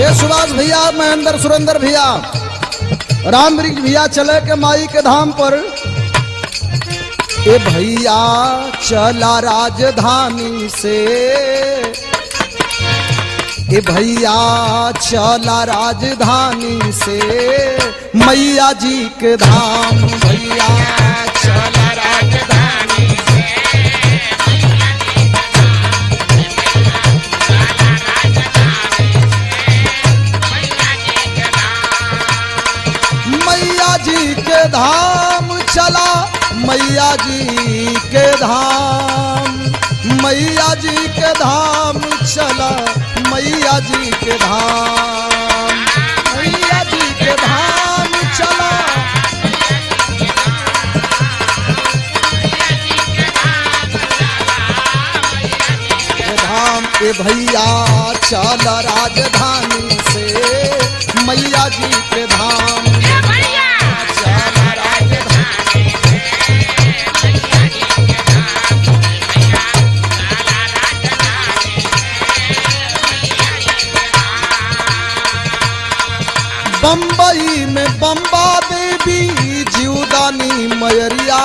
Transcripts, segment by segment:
ए सुभाष भैया महेंद्र सुरेंद्र भैया राम वृक्ष भैया चले के माई के धाम पर ए भैया चला राजधानी से ए भैया चला राजधानी से मैया जी के धाम भैया चला राजधानी से मैया जी के धाम चला मैया जी के धाम मैया जी के धाम चला मैया जी के धाम मैया जी के धाम चला के धाम ए भैया चल राजधानी से मैया जी के धाम चल राजधानी बम्बई में बम्बा देवी जीवदानी मयरिया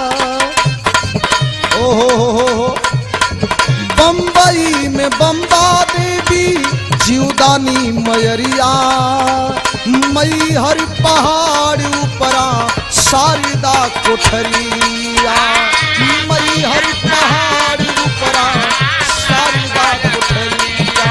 ओ हो हो हो हो बम्बई में बम्बा देवी जीवदानी मयरिया मई हर पहाड़ ऊपरा शारदा कोठरिया मई हर पहाड़ ऊपरा शारदा कोठरिया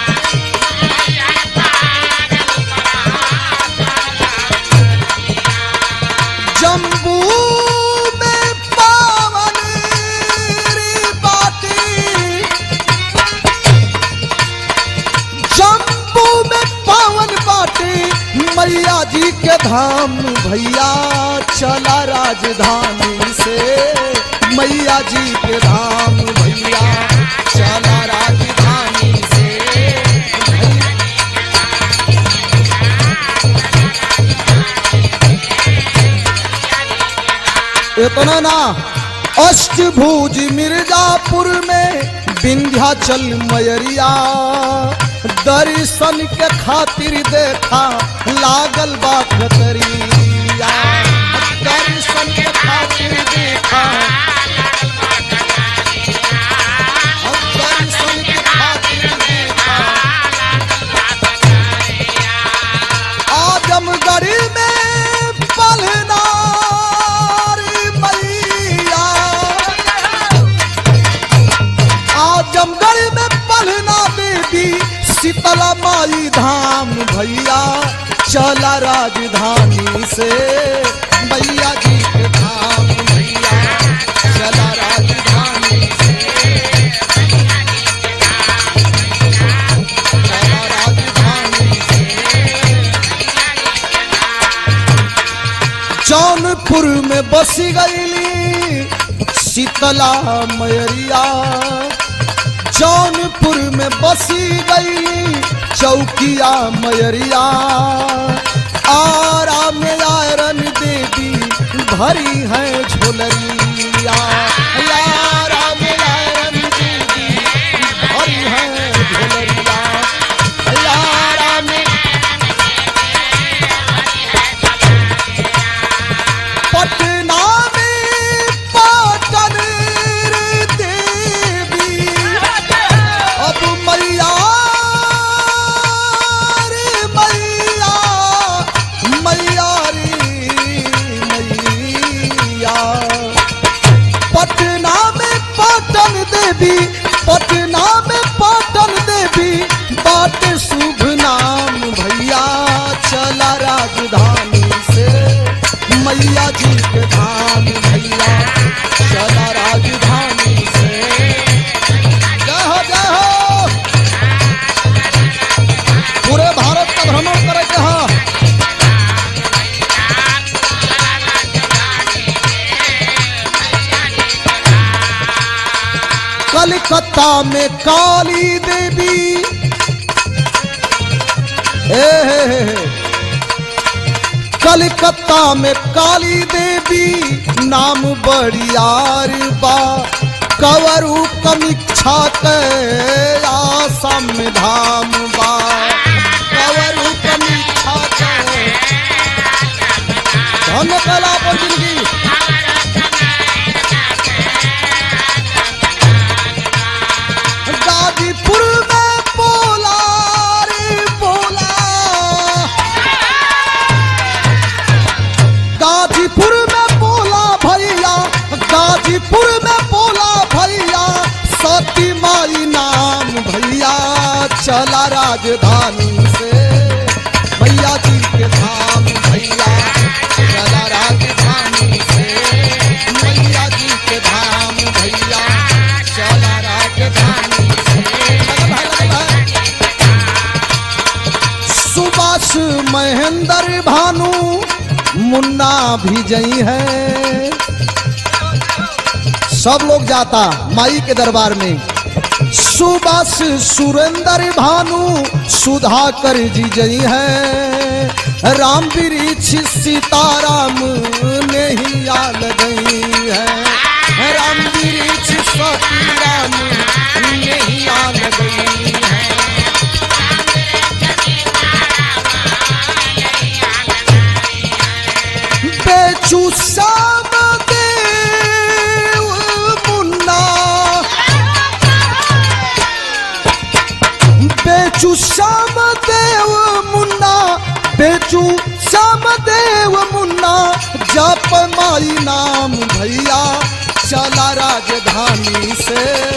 जम्बू में पावन री बाटी जम्बू में पावन बाटी मैया जी के धाम भैया चला राजधानी से मैया जी के धाम भैया चला राजधानी से इतना ना अष्टभुज मिर्जापुर में विंध्याचल मयरिया दर्शन के खातिर देखा लागल बा खतरिया दर्शन के खातिर देखा दर्शन के खातिर देखा आजमगढ़ में पलनारी मैया आजमगढ़ में पलना देवी शीतला माई धाम भैया चला राजधानी से मैया जी के धाम भैया चला राजधानी से चला राजधानी से जौनपुर में बस गईली शीतला मयरिया जौनपुर में बसी गईली चौकिया मयरिया आरा में आयरन देवी भरी है झोलरिया आरा में आयरन देवी भरी है झोलरिया आरा में पटना में पाटन देवी अब मैया रे मैया मैया रे मैया पटना में पाटन देवी पटना में पाटन देवी बाट शुभ नाम भैया चला राजधानी से मैया जी के धाम भैया चला राजधानी से जय हो जय हो पूरे भारत का भ्रमण करे के हाँ कलकत्ता में काली देवी हे हे हे हे। कलकत्ता में काली देवी नाम बड़ियार बा कवरू कमीक्षा के आसम धाम बा राजधानी से मैया जी के धाम भैया चला राजधानी से मैया जी के धाम भैया चला राजधानी से लगा भाई, लगा भाई। सुभाष महेंद्र भानु मुन्ना भी जई है सब लोग जाता माई के दरबार में सुभाष सुरेंद्र भानु सुधाकर जी जई है राम वृक्ष सीताराम ने ही आल गई है राम वृक्ष सीताराम ने ही आल गई है बेचू श्याम देव मुन्ना बेचू श्याम देव मुन्ना बेचू श्याम देव मुन्ना जप माई नाम भैया चला राजधानी से